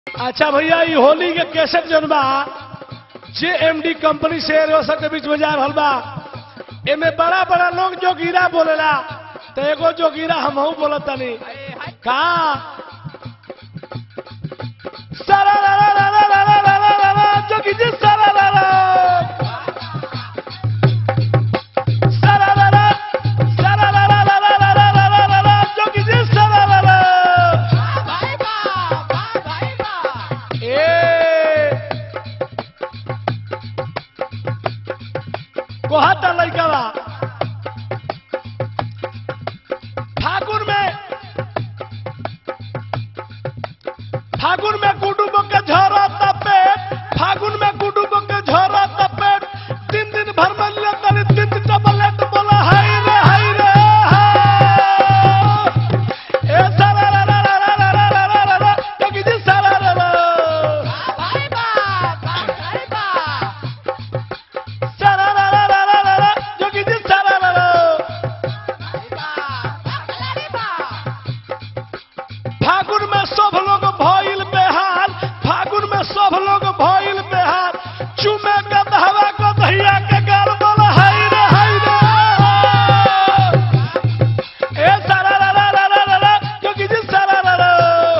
अच्छा भैया ई होली के कैसेट जौन बा जे एमडी कंपनी से रोसक के बीच में जा रहल बा एमे बड़ा बड़ा लोग जोगीरा बोलेला तो एगो जोगीरा हमहू बोलत तनी का सारा ला ला ला ला ला ला ला ला ला ला जोगी जी सारा ला ला सारा ला ला सारा ला ला ला ला ला ला ला ला ला ला जोगी जी सारा ला ला ए कोहाता लड़का बा फागुन में फागुन में गुडू के झोरा तपेट फागुन में गुडू के झोरा तपेट तीन दिन भर में लिया तनी तीन दिन टबलेट बोला हाय रे हाय रे हाय। ए सारा रा रा रा रा रा रा रा रा रा जोगी जी सारा रा रा सारा रा रा रा रा रा रा जोगी जी सारा रा रा फागुन में सब लोग भइल बेहाल फागुन में सब लोग भइल बेहाल चुमे के दहवा को दहिया के गाल बोल हाय रे हाय रे ए सारा रा रा रा रा रा रा जोगी जी सारा रा रा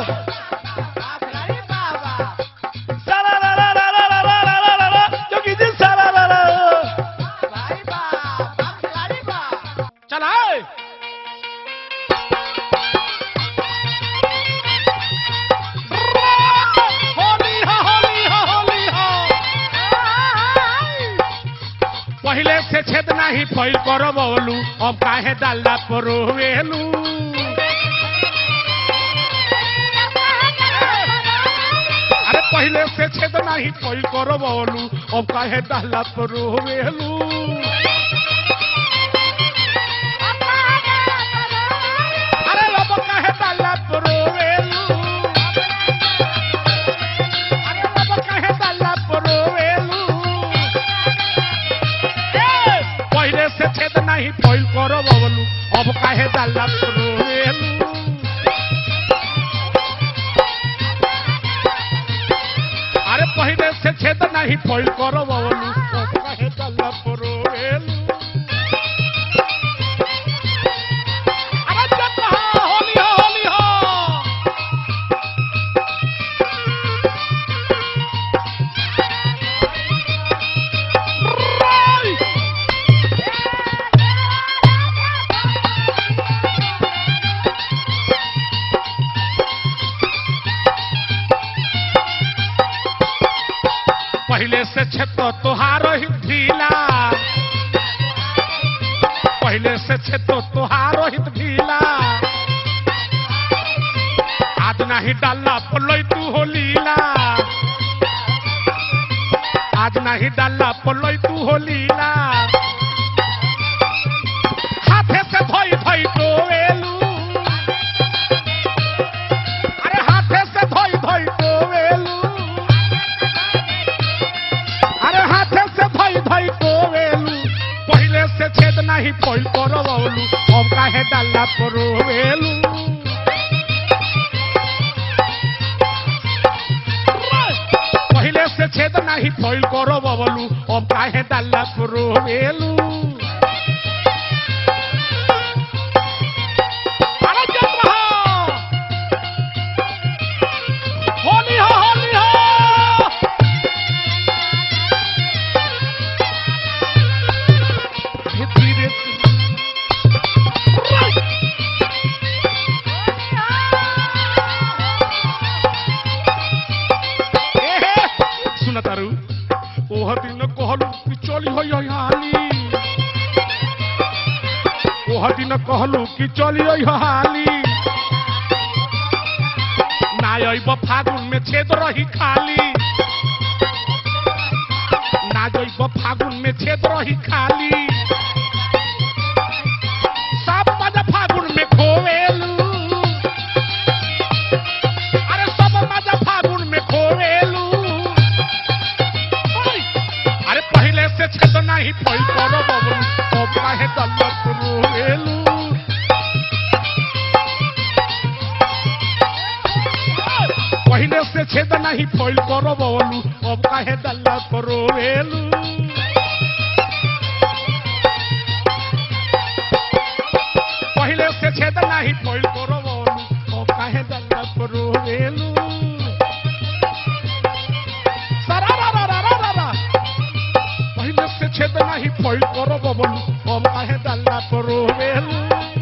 सारा रा रा रा रा रा रा रा रा रा जोगी जी सारा रा रा चल आए होली हो होली हो होली हो पहिले से छेद नाही फैल कर बोलू अब काहे डाला परोवेलू अरे पहिले से छेद नाही फैल कर बोलू अब काहे डाला परोवेलू अरे अब काहे डाला परोवेलू अरे अब काहे डाला परोवेलू पहिले से छेद नाही फैल कर बोलू अब काहे डाला परोवेलू अरे पहिले से छेद नाही फैल कर बोलू अब काहे डाला परोवेलू अरे जब हो होली हो होली हो पहले से छत तोहार ही ढीला पहले से छत तोहार ही ढीला आज नहीं डाला पलोई तू हो लीला आज नहीं डाला पलोई तू हो लीला हाथे से धोई धोई टोवेलू अरे हाथे से धोई धोई टोवेलू अरे हाथे से धोई धोई टोवेलू पहले से छेद नहीं फैल करवलू अब काहे डाला परोवेलू पहले से छेद नहीं फैल करवलू अब काहे डाला परोवेलू अरे जब रहो होली हो होली हो धीरे सुन तारू ओह दिन कहलू कि चली हो हाली ओह दिन कहलू कि चली हो हाली ना अइब फागुन में छेद रही खाली ना जइब फागुन में छेद रही खाली सब मजा फागुन में खोवेलू अरे सब मजा फागुन में खोवेलू ओय! अरे पहले से छेद नहीं फैल करो बबलू अब काहे दल्लत रोवेलू पहले से छेद नहीं फॉइल करो बोलू अब काहे डल्ला करो वेलू पहले से छेद नहीं फॉइल करो बोलू अब काहे डल्ला करो वेलू सरारारारारारा। पहले से छेद नहीं फॉइल करो बोलू अब काहे डल्ला करो वेलू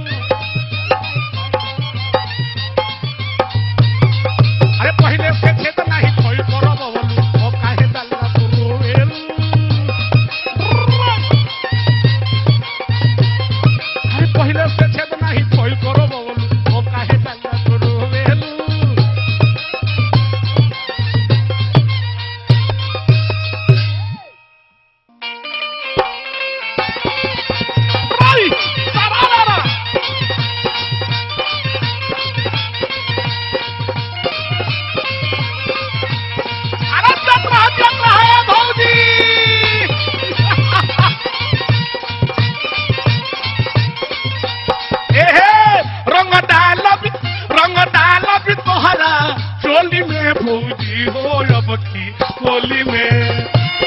अरे पहले से खेत नहीं खोई करो बबलू ओ काहे डालना तो रोवेल अरे पहले से खेत नहीं खोई करो बबलू ओ काहे डालना तो रोवेल Right! Sararara! अरे चक्र चक्र है भौजी एहे रंग डाल भी रंग डाल भी तोहरा चोली में भौजी हो अब की होली में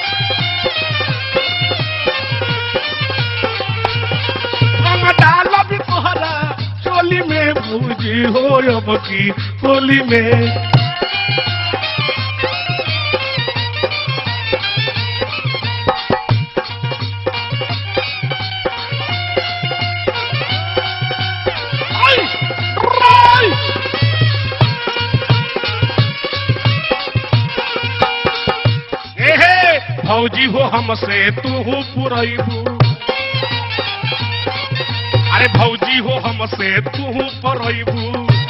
रंग डाल भी तोहरा चोली में भौजी हो अब की होली में Ay! Ray! एहे भौजी हो हमसे तू पुरैबू अरे भौजी हो हमसे तू परैबू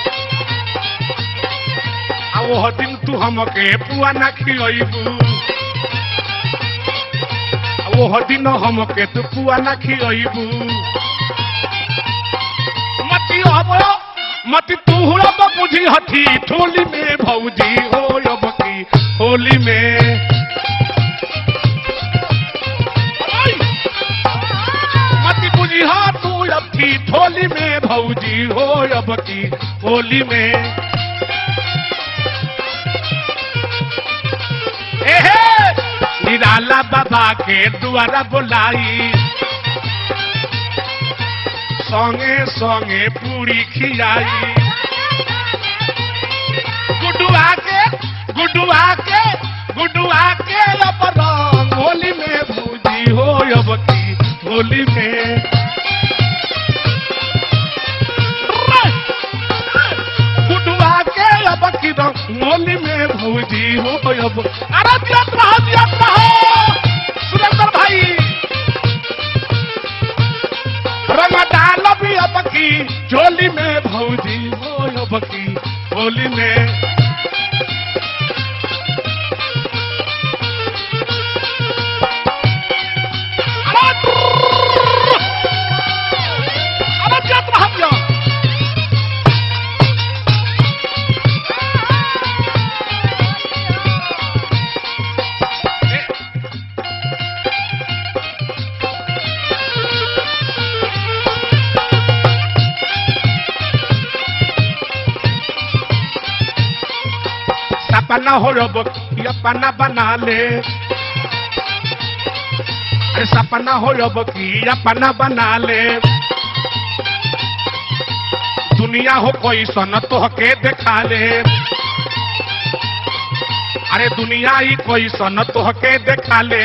आ ओह दिन तू हमके पुआ ना खियबू ओह दिन हमके तू पुआ ना खियबू मती अब मती तू अब बुझी हथी ठोली में भौजी हो अब की होली में आई! मती बुझी हा तू अब की ठोली में भौजी हो अब की होली में एहे निराला बाबा के द्वारा बुलाई संगे संगे पूरी खिलाई गुडुआ के गुडुआ के गुडुआ के अब रंग होली में भूजी हो अब की होली में गुडुआ के अब की रंग होली में भूजी हो अब अरे दियत रहो दियत रहो सुरेंद्र भाई रंग डाल भी अब की चोली में भौजी हो अब की होली में अरे ट्रुर्र! अरे जत रह दिया। सपना हो रब अपना बना ले अरे सपना हो रब की अपना बना ले दुनिया हो कोई सन तो के देखा ले अरे दुनिया ही कोई सन तो के देखा ले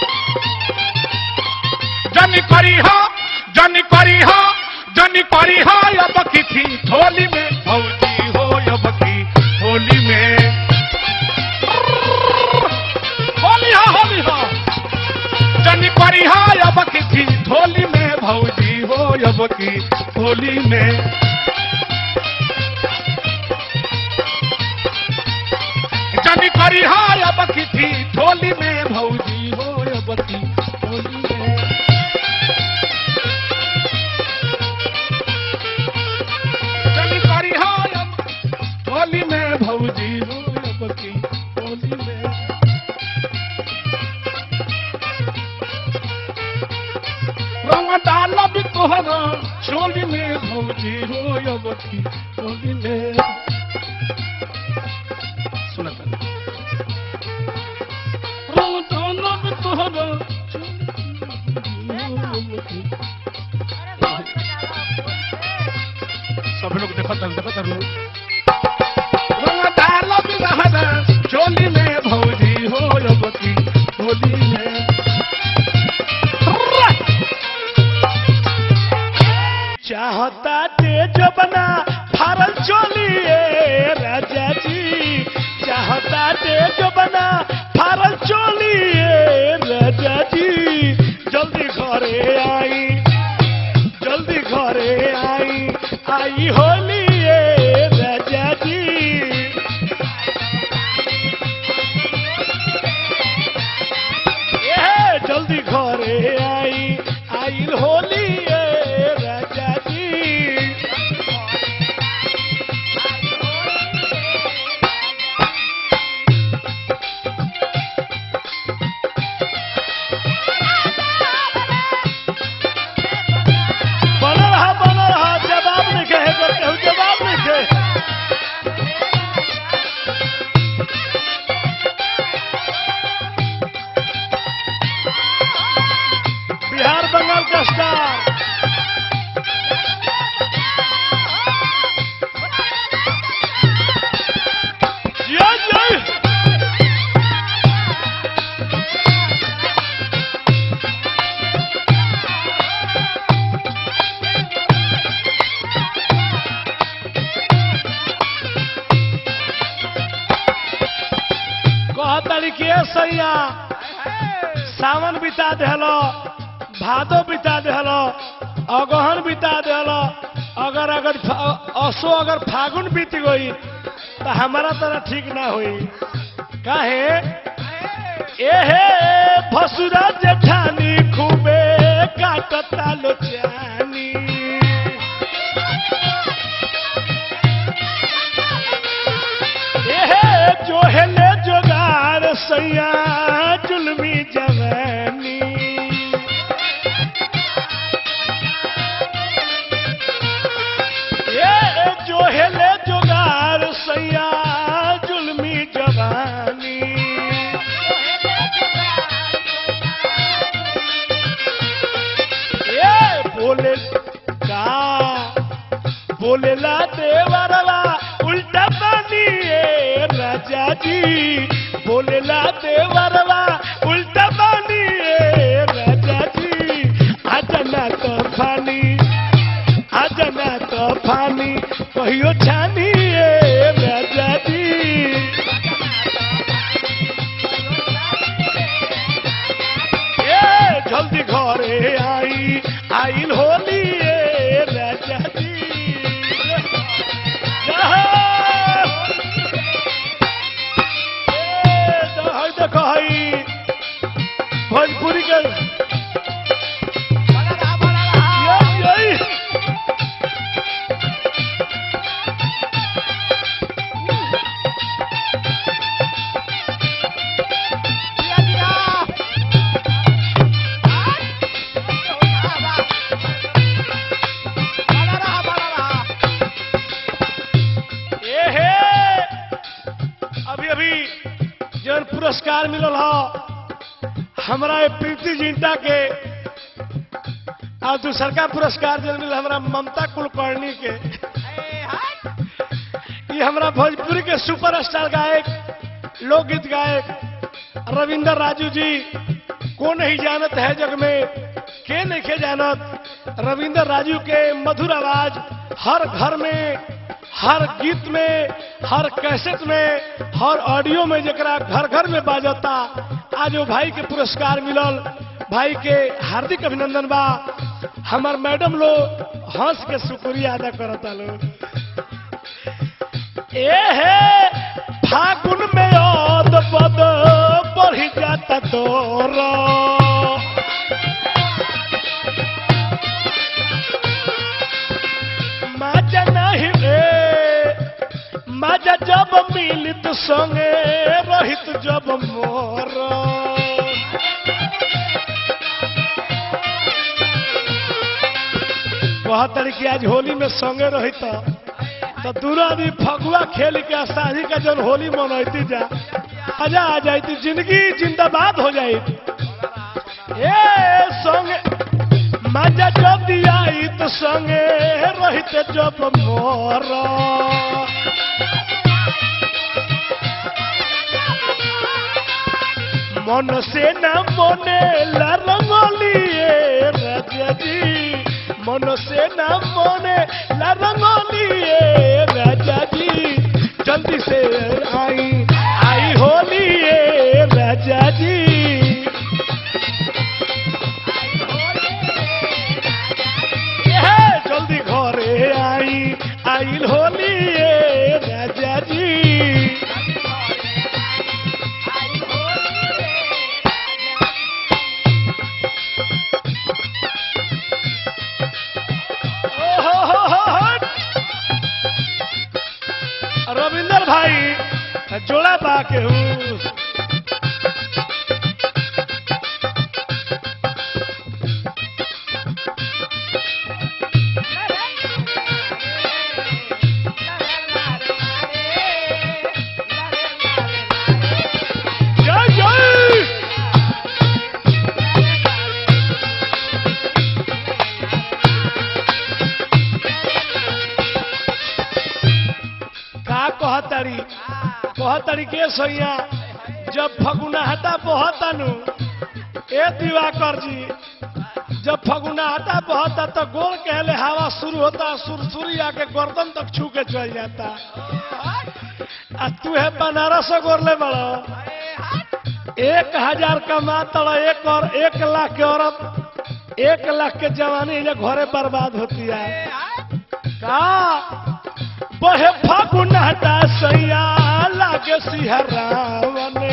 जनी करी हो जनी करी हो जनी करी हो अब की थी होली में भौजी हो अब की होली में होली हो होली हो जनी करी हो अब की थी होली में भौजी हो अब की होली में जनी करी हो अब की थी होली में भौजी हो अब की होली में जनी करी हो अब होली में भौजी हो अब की होली में रंग डाल भी तोहरा चोली में भौजी हो अब की होली में सुनता बाटे जो बना फारल चोली ए राजा जी जल्दी घरे आई जल्दी घरे आई आई होली ए राजा जी ए जल्दी घरे आई आई होली ए राजा जी बनल रहा बनल रहा जवाब नहीं कहे कर केहू जवाब नहीं कहे बिहार बंगाल का स्टार जय जय कह तरीके सैया सावन बिता देहलो भादो बिता देहलो अगहन बिता देहलो अगर अगर फ- असो अगर फागुन बीत गई तो हमारा तरह ठीक ना होई काहे एहे भसुरा जेठानी खूबे काटता लोचानी एहे जो हेले जोगार सैया जुलमी जवानी ए जो हेले जोगार सैया जुलमी जवानी ए बोले का बोलेला देवरवा उल्टा पानी ए राजा जी बोलेला देवरवा उल्टा पानी ए राजा जी आजना तो फानी आजना तो फानी कहियो छानी ए राजा जी ए जल्दी घरे आई आइल होली ए राजा जी ए, तो हई देखो हई भोजपुरी के यही, यही। ए हे अभी अभी जन पुरस्कार मिलल ह हमरा ये प्रीति जिंटा के और दूसर का पुरस्कार जन मिलल हमरा ममता कुलकर्णी के ये हमरा भोजपुरी के सुपरस्टार गायक लोकगीत गायक रविंदर राजू जी को नहीं जानत है जग में के नहीं के जानत रविंदर राजू के मधुर आवाज हर घर में हर गीत में हर कैसेट में हर ऑडियो में जरा घर घर में बाजता आज वो भाई के पुरस्कार मिलल भाई के हार्दिक अभिनंदन बा हमार मैडम लोग हंस के शुक्रिया अदा करता लोग ए हे फागुन में ओद पद बढ़ जाता तोरा माजा नहीं रे माजा जब मिलित संगे रहित जब मोर वह तरीके आज होली में संगे रहित तो दूर आदमी फगुआ खेल के शादी का जन होली मनैती जा मजा आ जाती जिंदगी जिंदाबाद हो जाई ए संग मजा जब दिया तो संगे रहित जब मोर मन से न मने ला रंगोली ए राजा जी मन से न मने ला रंगोली ए राजा जी जल्दी से आई आई होली राजा जी एहे, जल्दी घरे आई आइल होली ए राजा जी रविंदर भाई जोड़ा बा के हूँ जय जय का कहतरी कहतरी के सैया जब फगुनाहटा बहता नु ए दिवाकर जी जब फगुनाहटा बहता तो गोल कहले हवा शुरू होता सुरसुरी आके गर्दन तक छू के चल जाता आ तू है बनारस गोरले बड़ा एक हजार कमा तड़ा एक और एक लाख के औरत एक लाख के जवानी ये घरे बर्बाद होती है का बहे फागुन हटा सैया लागे सिहरावने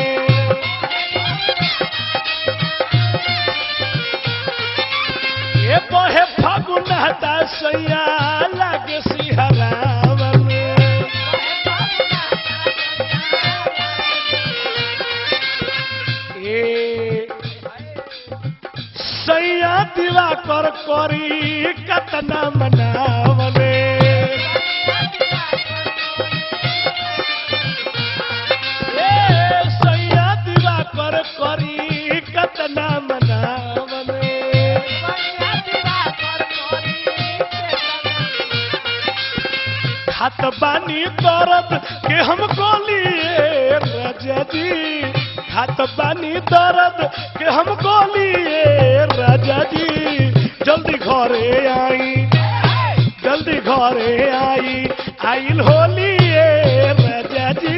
ये बहे फागुन हटा सैया लागे सिहरावने ए सैया दिवा कर करी कतना मनावने ए सैया दिवा कर करी कतना मनावने खात बानी दर्द के हम गोलिए राजा जी खात बानी दर्द के हम गोलिए राजा जी जल्दी घरे आई जल्दी घरे आई आइल होलिए राजा जी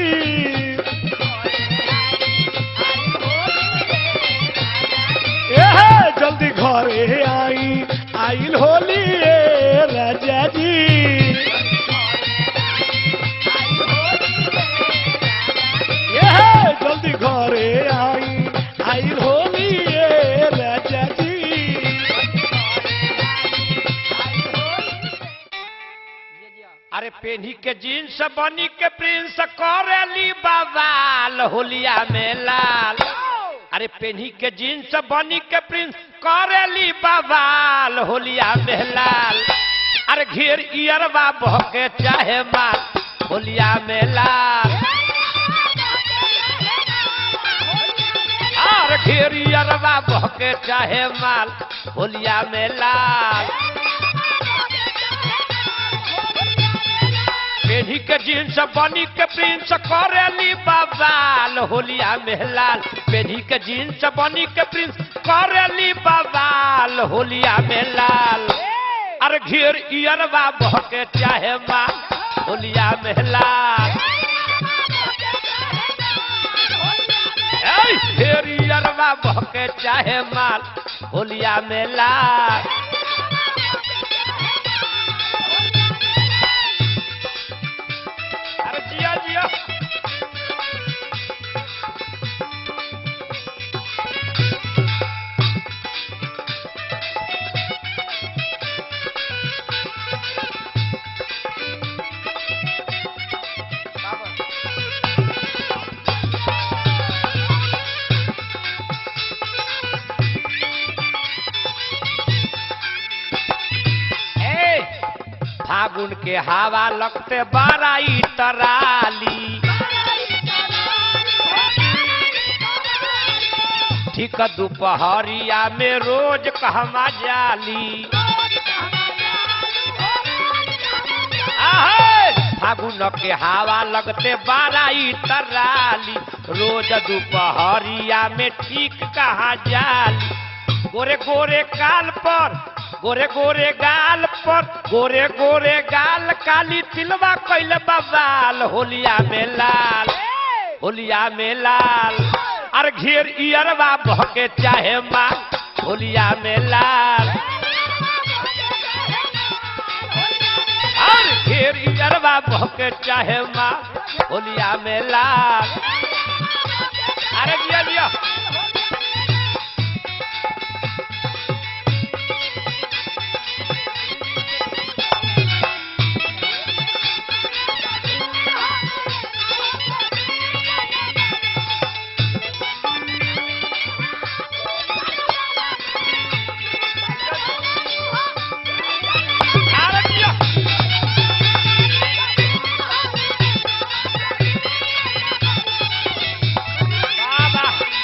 एहे, जल्दी घरे आई आइल होलिए राजा जी एहे, जल्दी घरे आई आइल होलिए राजा जी अरे पेन्ही के जीन्स बनी के प्रिंस करेली बवाल होलिया में लाल अरे पेन्ही के जीन्स बनी के प्रिंस करेली बवाल होलिया में लाल अरे घेर इयरवा बहके चाहे माल होलिया में लाल अरे घेर इयरवा बहके चाहे माल होलिया में लाल पेढ़ी के जींस बनी के प्रिंस करेली बवाल होलिया मेहलाल पेढ़ी के जींस बनी के प्रिंस करेली बवाल होलिया मेहलाल अरे घेर इयरवा बहके चाहे माँ होलिया मेहलाल ऐ, घेर इयरवा बहके चाहे माल होलिया मेहलाल अरे जिया जिया ए फागुन के हवा लगते बाराई तराली ठीक दोपहरिया में रोज कहमा जाली आहे, फागुन के हवा लगते बाराई तराली रोज दोपहरिया में ठीक कहा जाली गोरे गोरे काल पर गोरे गोरे गाल पर गोरे गोरे गाल काली तिलवा कैल बवाल होलिया में लाल होलिया में लाल अरे घेर इयरवा बहके चाहे माँ होलिया में लाल अरे घेर इयरवा बहके चाहे माँ होलिया में लाल अरे दिया दिया अरे दिया बाबा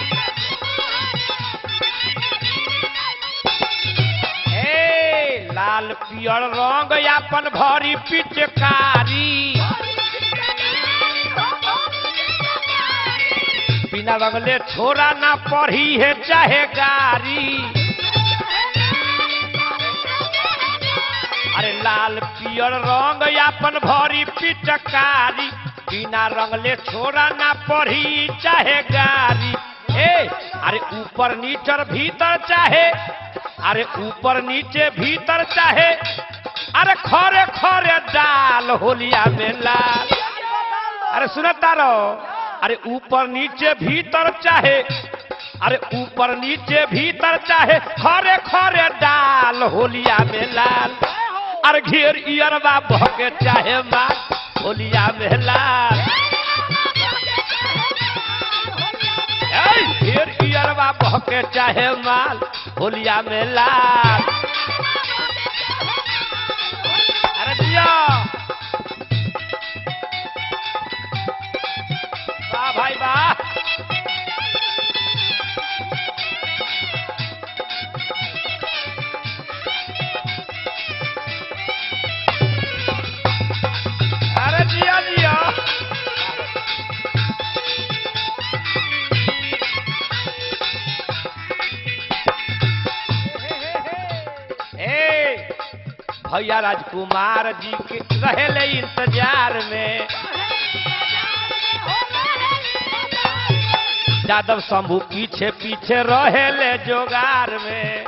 ए लाल पियर रंग अपन भरी पिचकारी बिना बगले छोरा ना पढ़ी है चाहे गारी अरे लाल पियर रंग अपन भरी पिचकारी बिना रंगले छोरा ना पढ़ी चाहे गारी ए अरे ऊपर नीचर भीतर चाहे अरे ऊपर नीचे भीतर चाहे अरे खरे खरे डाल होलिया में लाल अरे सुनता रहो अरे ऊपर नीचे भीतर चाहे अरे ऊपर नीचे भीतर चाहे खरे खरे डाल होलिया में लाल अरे घेर इयरवा बहके चाहे माँ होलिया में लाल ऐ, घेर इयरवा बहके चाहे माल होलिया में लाल अरे दिया वाह भाई वाह अरे जिया जिया ए भैया राजकुमार जी के रहेले इंतजार में यादव शंभू पीछे पीछे रहेले जोगार में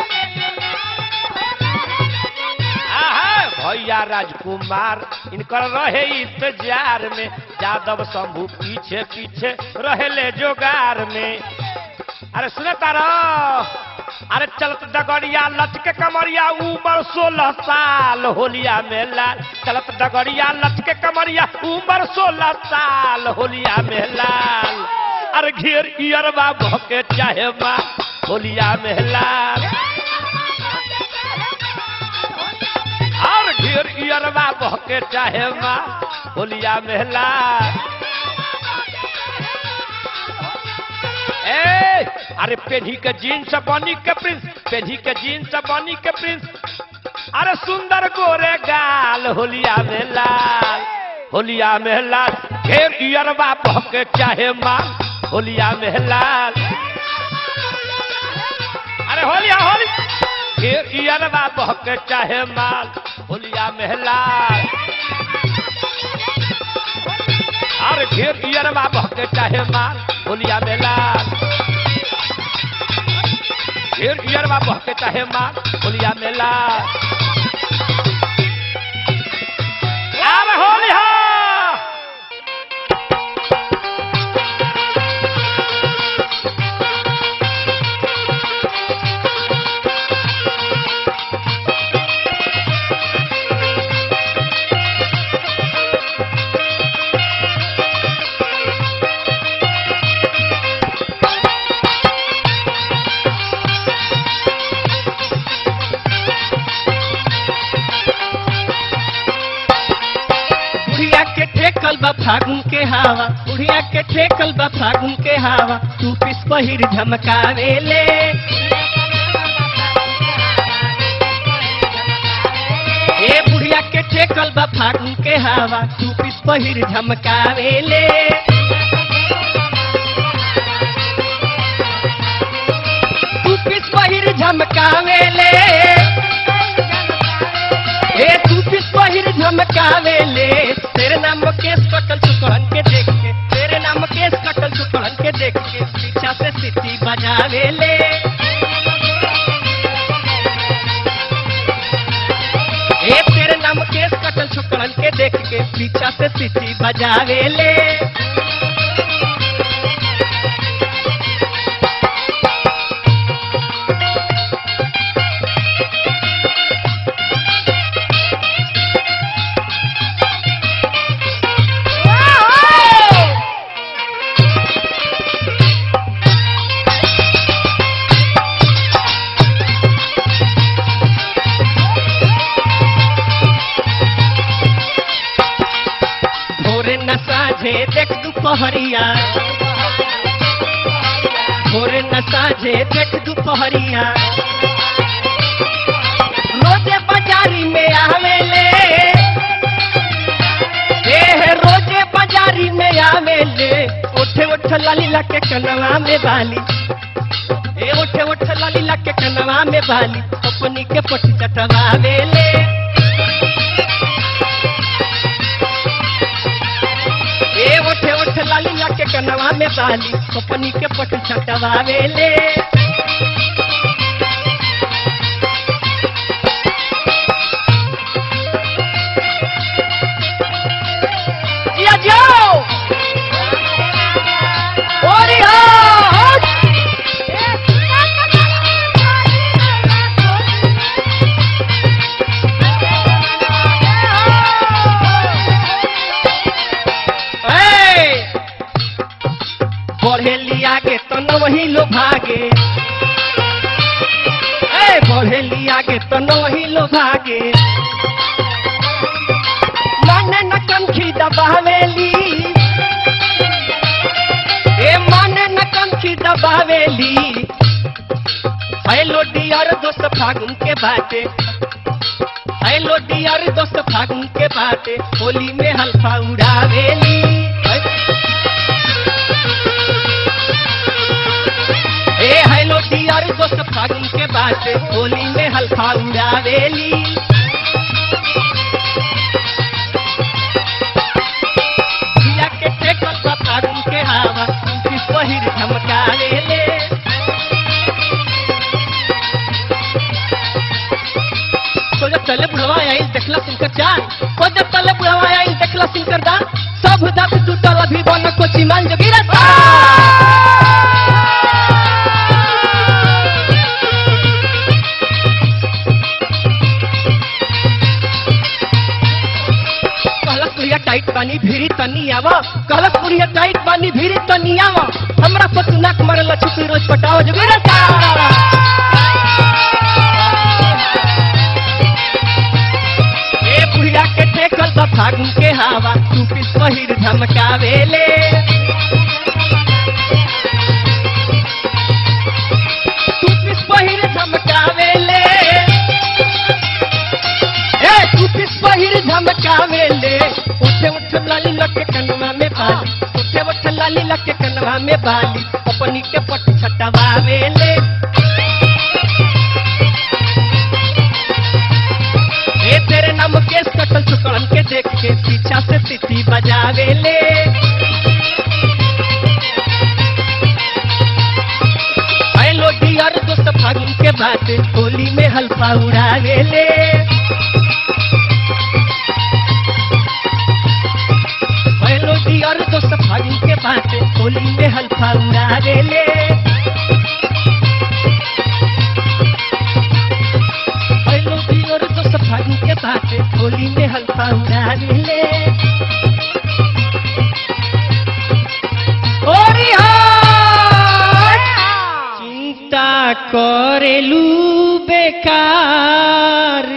आहा, भैया राजकुमार इनकर रहे इंतजार में यादव शंभू पीछे पीछे रहेले जोगार में अरे सुने तारा अरे चलत डगरिया लटके कमरिया उम्र सोलह साल होलिया में लाल चलत डगरिया लटके कमरिया उम्र सोलह साल होलिया में लाल अरे घेर इयरवा भके चाहे माँ होलिया में लाल और घेर इयरवा बहके चाहे माँ होलिया में लाल ए अरे पेढ़ी के जीन्स बनी के प्रिंस पेढ़ी के जीन्स बनी के प्रिंस अरे सुंदर गोरे गाल होलिया में लाल होलिया में लाल घेर इयरवा बहके चाहे माँ होलिया में लाल अरे होलिया होली घेर इयरवा बहके चाहे माल होलिया में लाल अरे घेर इयरवा बहके चाहे माल होलिया में लाल घेर इयरवा बहके चाहे माल होलिया में लाल अरे होलिया बुढ़िया के ठेकल बा फागुन के हवा बुढ़िया के ठेकल बा फागुन के हवा तू पिस पहिर झमकावेले ए बुढ़िया के ठेकल बा फागुन के हवा तू पिस पहिर झमकावेले तू पिस पहिर झमकावेले ए तू पिस पहिर झमकावेले तेरे नाम केस कटल चुकड़न के देख के तेरे नाम केस कटल चुकड़न के देख के पीछे से सिटी बजावे ले ए तेरे नाम केस कटल छोकरन के देख के पीछा से सिटी बजावे ले भोरे न साझे देख दुपहरिया भोरे न साझे देख दुपहरिया रोजे बाजारी में आवेले ए हे रोजे बाजारी में आवेले उठे उठ लाली लके कनवा में बाली ए उठे उठ लाली लके कनवा में बाली अपनी के पट चटवावेले ए उठे उठ लाली लके कनवा में बाली अपनी के पट चटवावेले या जाओ ओरी हो ए बढ़े लिया के तो न वही लो भागे ए बढ़े लिया के तो न वही लो भागे मन न कंखी दबावेली ए मन न कंखी दबावेली हेलो डियर दोस्त फागुन के बाटे हेलो डियर दोस्त फागुन के बाटे होली में हल्फा उड़ावेली ए हेलो डियर दोस्त फागुन के बाटे होली में हल्फा उड़ावेली दिया के टेकल बा फागुन के हवा किस पहिर झमकावेले तो जब चले बुढ़वा आई देखला सिंकर चार तो जब चले बुढ़वा आई देखला सिंकर दा सब दत टूटल अभी बन कोची मान जो गिरता कहलक पुरिया टाइट पानी भीरी तनी आवा कहलक पुरिया टाइट पानी भीरी तनी आवा हमरा पतु नाक मरल छुपी रोज पटाओ जो गिरता ए बुढ़िया के टेकल बा फागुन के हवा तू पिस पहिर झमकावेले तू पिस पहिर झमकावेले ए तू पिस पहिर झमकावेले उठे उठ लाली लके कनवा में बाली उठे उठ लाली लके कनवा में बाली अपनी के पट छटवावेले ए तेरे नाम केस कटल चुकड़न के देख के पीछा से तिथि बजावे ले हेलो डियर दोस्त फागुन के बात होली में हल्फा उड़ावे ले हेलो डियर दोस्त फागुन के बात होली में हल्फा उड़ावे ले हेलो डियर दोस्त फागुन के बात होली में हल्फा उड़ावे ले ओरी हाय चिंता करेलू बेकार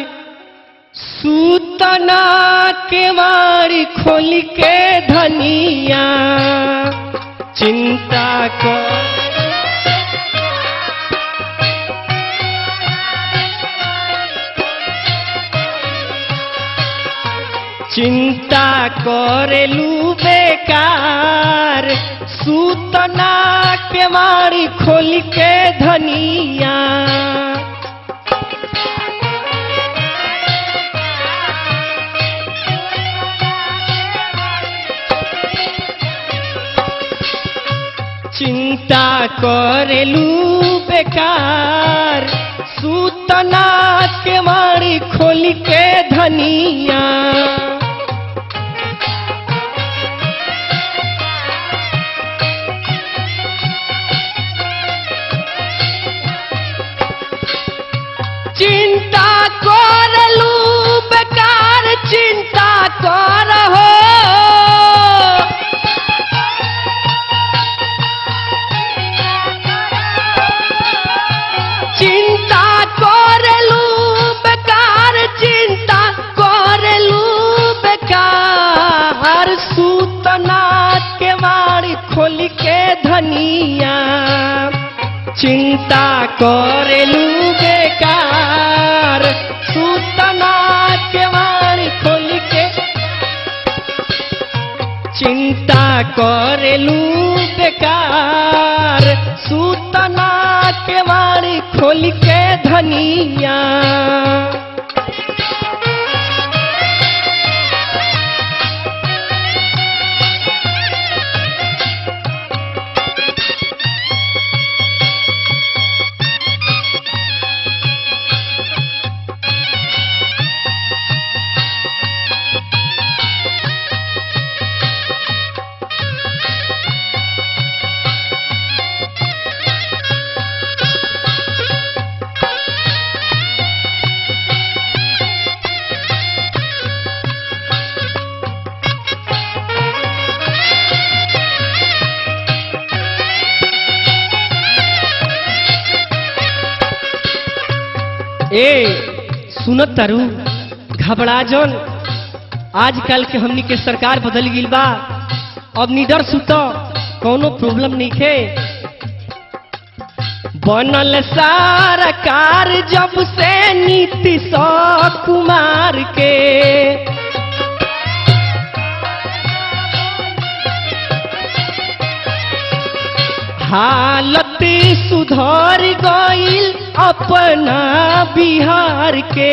सूतना के मारी खोल के धनिया चिंता कर चिंता करेलू बेकार सूतना के मारी खोल के धनिया चिंता करेलू बेकार सूतना के मारी खोल के धनिया चिंता करलू बेकार चिंता कर हो चिंता करलू बेकार चिंता करलू बेकार सूतना के मारी खोल के धनिया चिंता करेलू बेकार सूतना के मारी खोल के चिंता करेलू बेकार सूतना के मारी खोल के धनिया ए सुनत तारू घबरा जन आजकल के हमनी के सरकार बदल गईल बा अब निडर सुत कोनो प्रॉब्लम नहीं खे बनल सरकार जब से नीतीश कुमार के हालत सुधर गईल अपना बिहार के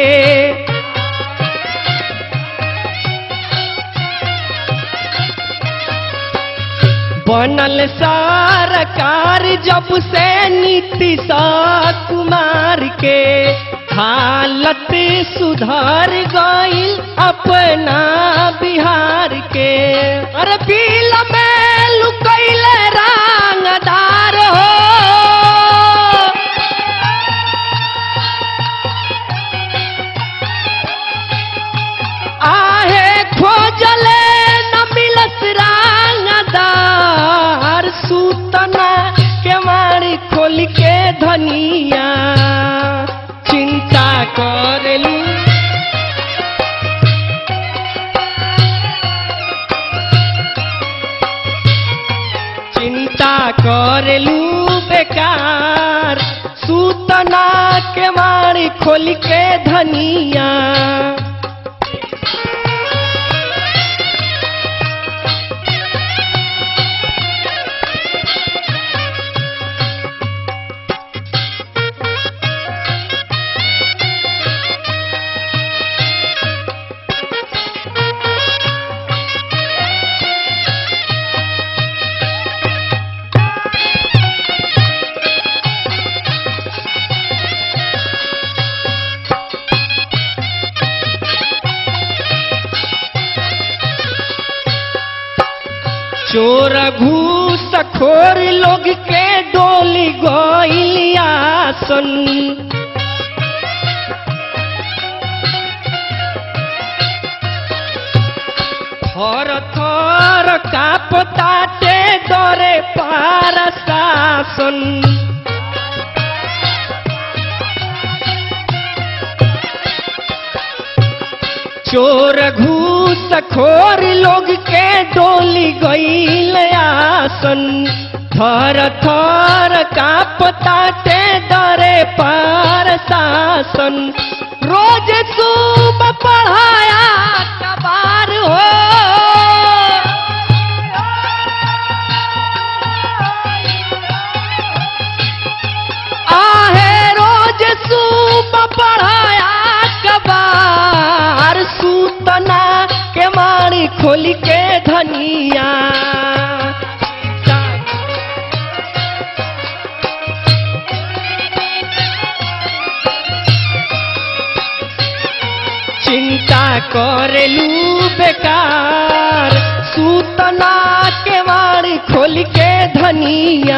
बनल सरकार जब से नीतीश कुमार के हालत सुधर गईल अपना बिहार के अरे बिल में लुकैल रंगदार हो आहे खोजले न मिलत रंगदार सूतना के मारी खोल के धनिया चिंता करेलू चिंता करेलू बेकार सूतना के मारी खोल के धनिया चोर घूस खोर लोग के डोली गइलियासन थर थर कापताटे डरे पार शासन चोर घूस खोर लोग के डोली गईल आसन थर थर कापताटे डरे पार शासन रोज सुबह पढ़ाया कबार हो आहे रोज सुबह पढ़ाया कबार सूतना के मारी खोली के धनिया चिंता करेलू बेकार सूतना के वाड़ी खोल के धनिया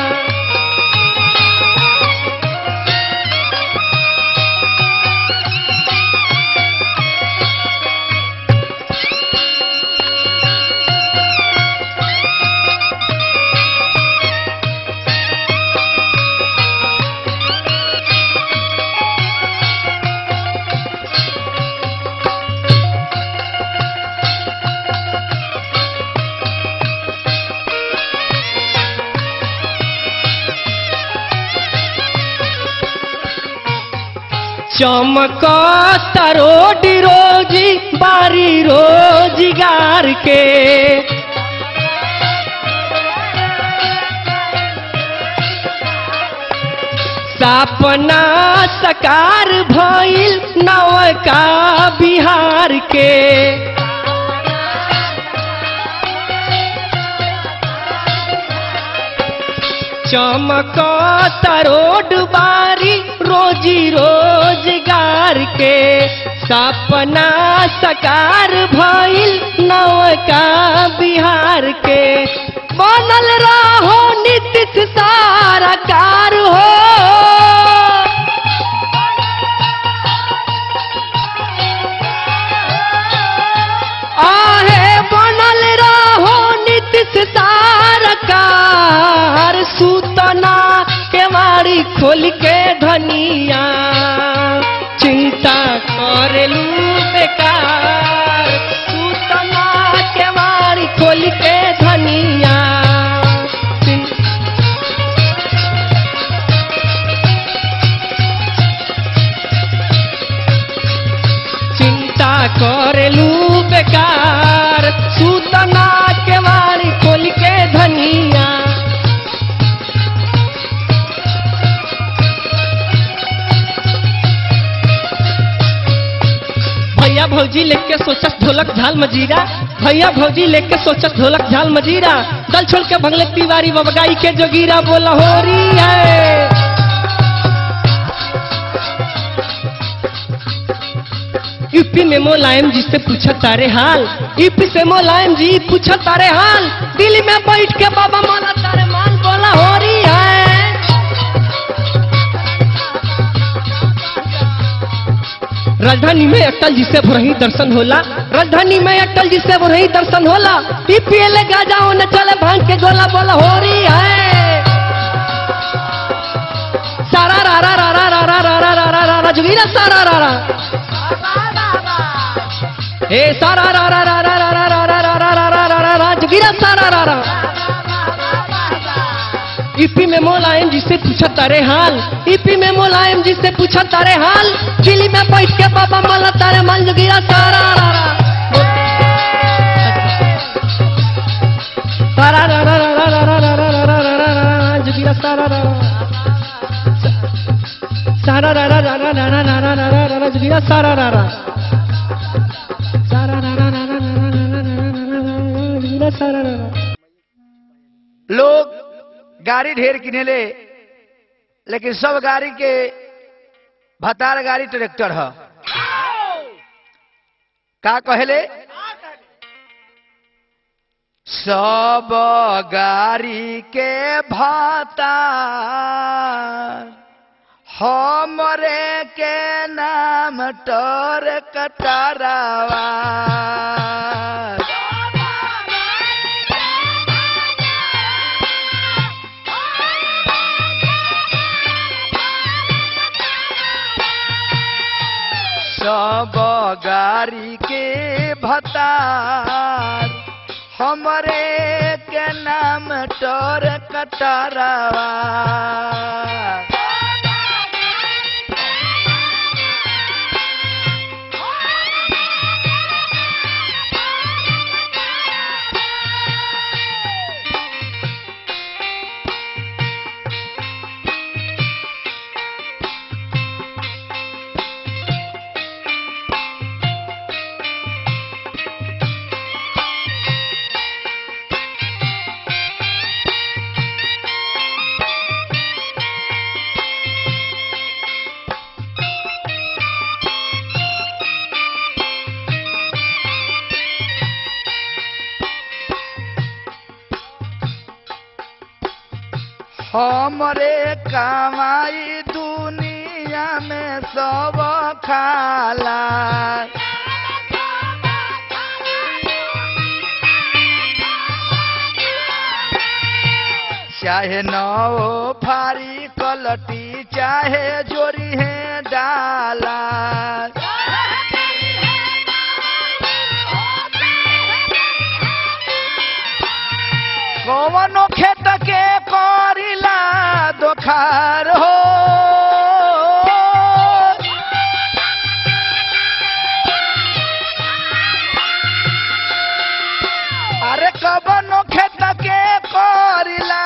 चमक रोड रोजी बारी रोजगार के सपना सकार भइल नवका बिहार के चमक रोड बारी रोजी रोजगार के सपना सकार भइल नवका बिहार के बनल रहो नीतीश सारा कार हो आहे बनल रहो नीतीश सरकार सूतना के मारी खोल के धनिया चिंता करेलू बेकार सूतना के मारी खोल के धनिया चिं- चिंता करेलू बेकार सूतना के वारी खोल के धनिया भैया भौजी लेके सोचस ढोलक झाल मजीरा भैया भौजी लेके सोचस ढोलक झाल मजीरा दल छोड़ के भंगले तिवारी बबगाई के जोगीरा बोला हो रही है यूपी में मोलायम जी से पूछा तारे हाल यूपी से मोलायम जी पूछा तारे हाल दिल्ली में बैठ के बाबा माला तारे मान बोला हो रही है राजधानी में अटल जी से भुरही दर्शन होला राजधानी में अटल जी से भुरही दर्शन होला पीपीएल गाजाओ न चले भांग के गोला बोला हो रही है सारा रा रा रा रा रा रा रा रा रा रा रा रा जुगीरा सारा रा रा हे सारा रा रा रा रा रा रा रा रा रा रा रा रा रा रा रा जुगीरा सारा रा रा ईपी में मोलायम जी से पूछा तारे हाल ईपी में मोलायम जी से पूछा तारे हाल दिल्ली में बैठ के बाबा माला तारे माल जुगीरा सारा रा रा सारा रा रा रा रा रा रा रा रा रा रा रा रा रा जुगीरा सारा रा रा सारा रा रा रा रा रा रा रा रा रा रा रा रा जुगीरा सारा रा रा सारा रा रा रा रा रा रा रा रा रा रा रा जुगीरा सारा रा रा लोग गाड़ी ढेर किनेले लेकिन सब गाड़ी के भतार गाड़ी ट्रैक्टर ह का कहले सब गाड़ी के भतार हमरे के नाम टोर कटरावा सब गाड़ी के भतार हमरे के नाम टोर कटरावा हमरे कमाई दुनिया में सब खाला चाहे नौ फारी कलटी चाहे जोरी है डाला कौनो खेत के करिला दोखार हो अरे कबनो खेत के करिला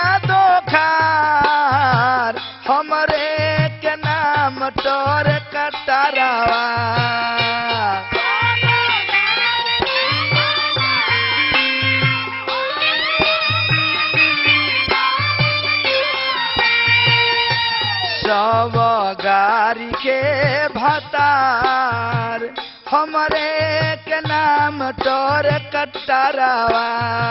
दोखार हमरे के नाम तोर कटरवा सब गारी के भतार हमरे के नाम तोर कटरवा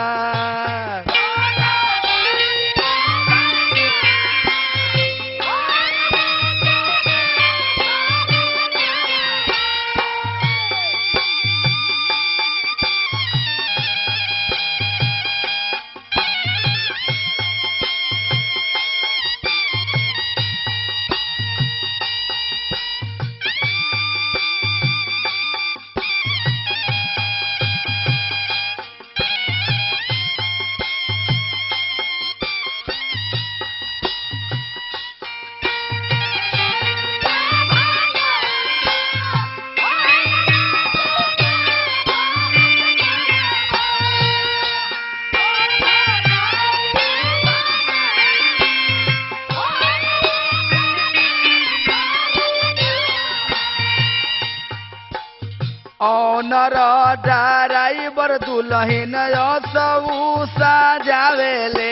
ऑनर ड्राइवर दुल्हन सब सजावेले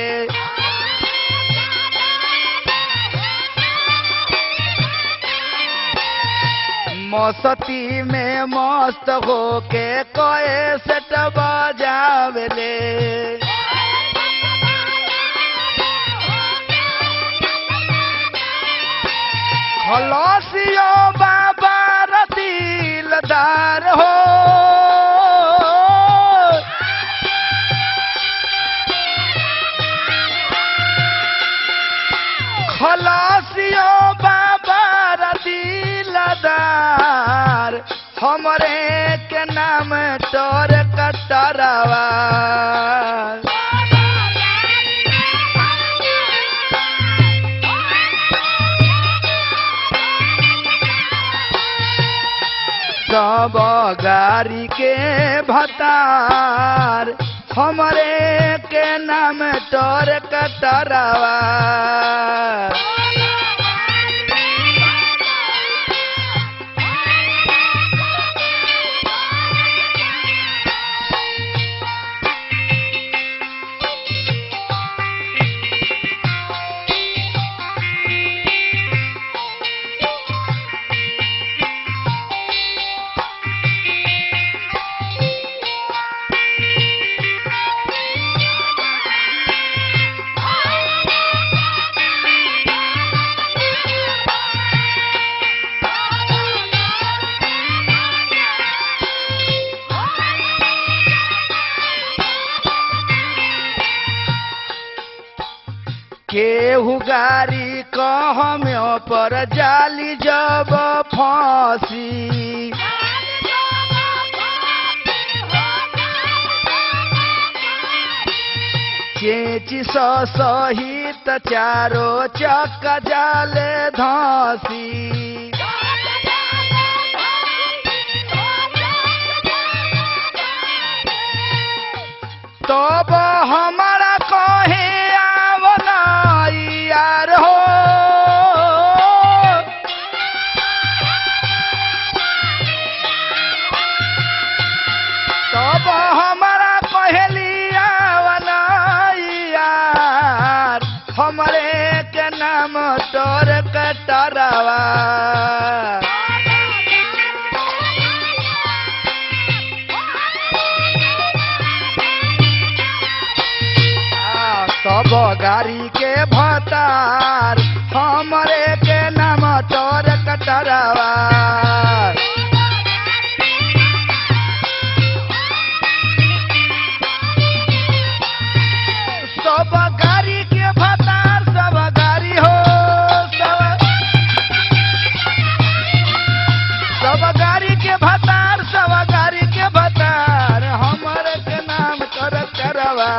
मस्ती में मस्त होके कए सेट बजावेले खलसियो बाबा रतीलदार हो खलसियो बाबा रतीलदार हमरे के नाम तोर कटरवा सब गारी के भतार हमरे के नाम तोर कटरवा केहू गारी कहम्यो पर जाली जब फांसी चेची स सहित चारो चक जाले धासी तब हमारा कहे आवना यार हो तब हमारा कहली आवना यार हमरे के नाम तोर कटरवा आ, सब गाड़ी के भतार हमरे के नाम तोर कटरवा सब गाड़ी के भतार सब गाड़ी हो सब सब गाड़ी के भतार सब गाड़ी के भतार हमर के नाम कर करवा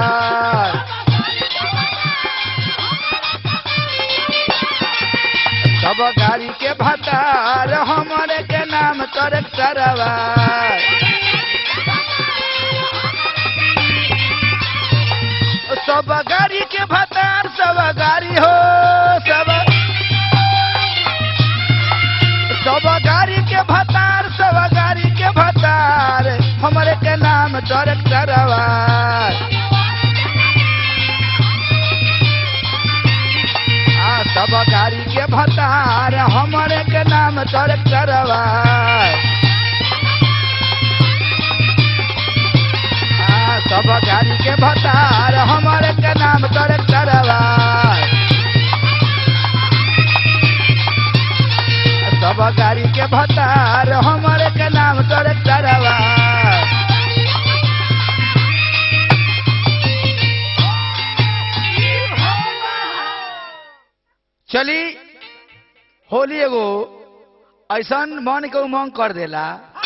सब गाड़ी के भतार हमर के नाम कर करवा सब गाड़ी के भतार सब गाड़ी हो सब सब गाड़ी के भतार सब गाड़ी के भतार हमरे के नाम ट्रैक्टरवा आ सब गाड़ी के भतार हमरे के नाम ट्रैक्टरवा आ सब गाड़ी के भतार हमरे के नाम ट्रैक्टरवा सब गाड़ी के भतार हमरे के नाम ट्रैक्टरवा चली होली एगो ऐसन मन के उमंग कर देला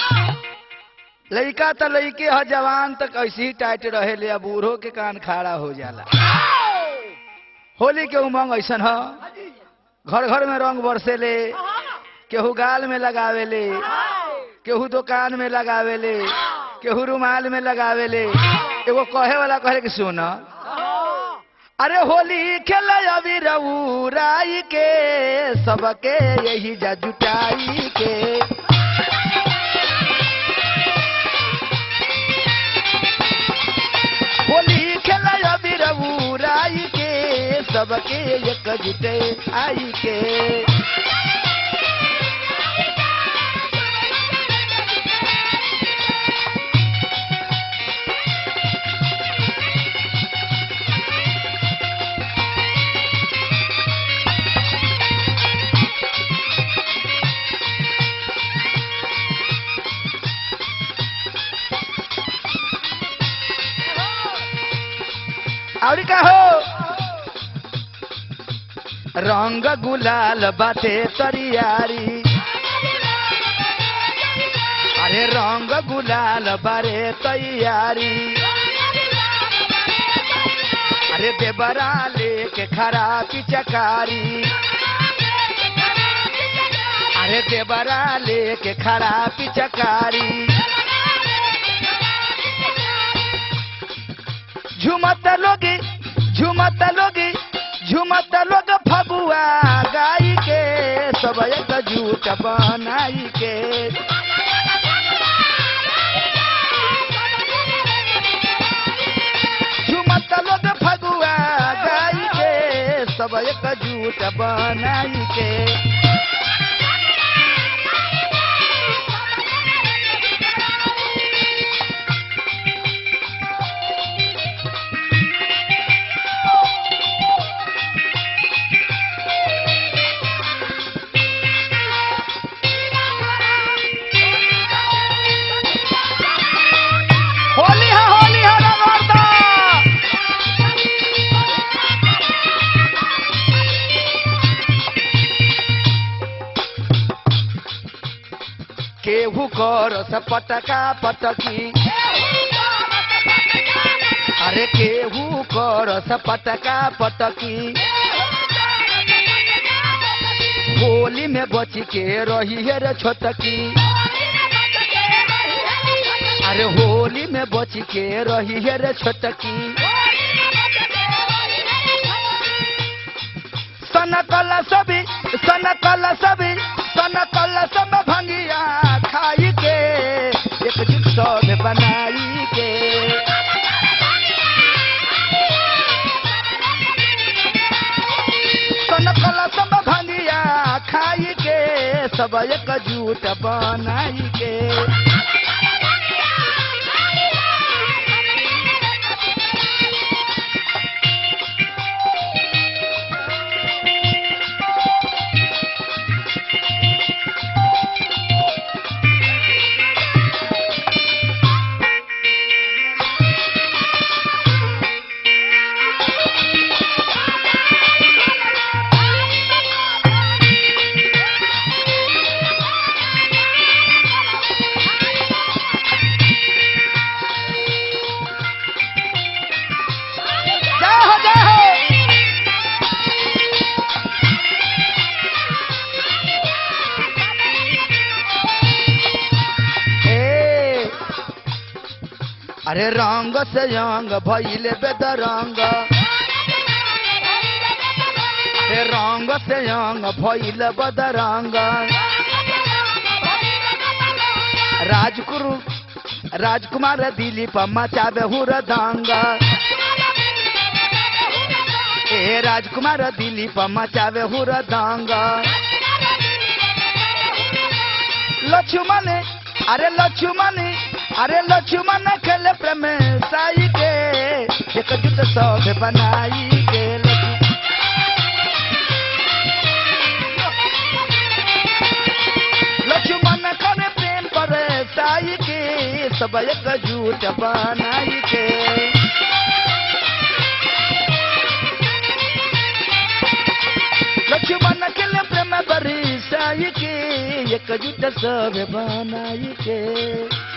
लड़का तो लड़के ह जवान तक ऐसे ही टाइट रहे ले बूढ़ो के कान खाड़ा हो जाला होली के उमंग ऐसन ह घर घर में रंग बरसेले केहू गाल में लगावेले केहू दुकान में लगावेले केहू रुमाल में लगावेले एगो कहे वाला कहे कि सुन अरे होली खेल अभी राई के सबके यही जा जुटाई के होली खेल अभी राई के सबके एक जुटे आई के और का हो रंग गुलाल बाटे तरियारी अरे रंग गुलाल बारे तैयारी अरे देवरा लेके खरा पिचकारी अरे देवरा लेके खरा पिचकारी झुमत लोगी झुमत लोगी झुमत लोग फगुआ गाई के सब एक झूठ बनाई के झुमत लोग फगुआ गाई के सब एक झूठ बनाई के होली है होली है रगड़ता केहू कर पटका पटकी अरे केहू कर पटका पटकी होली में बच के रही है रे छोटकी अरे होली में बच के रही है रे छोटकी सनकल सभी सनकल सभी सनकल सब भंगिया खाई के एकजुट सब बनाई के सनकल सब भंगिया खाई के सब एकजुट बनाई के अरे रंग से अंग भइले बेदरंग हे रंग से अंग भइले बदरंग राजकुरु राजकुमार दिलीप मचावे हुरदंग ए राजकुमार दिलीप मचावे हुरदंग लक्ष्मण अरे लक्ष्मण अरे लक्ष्मण खेले प्रेम साई के एकजुट सब बनाई के लक्ष्मण लक्ष्मण करे प्रेम पर साई के सब एकजुट बनाई के लक्ष्मण खेले प्रेम पर साई के एकजुट सब बनाई के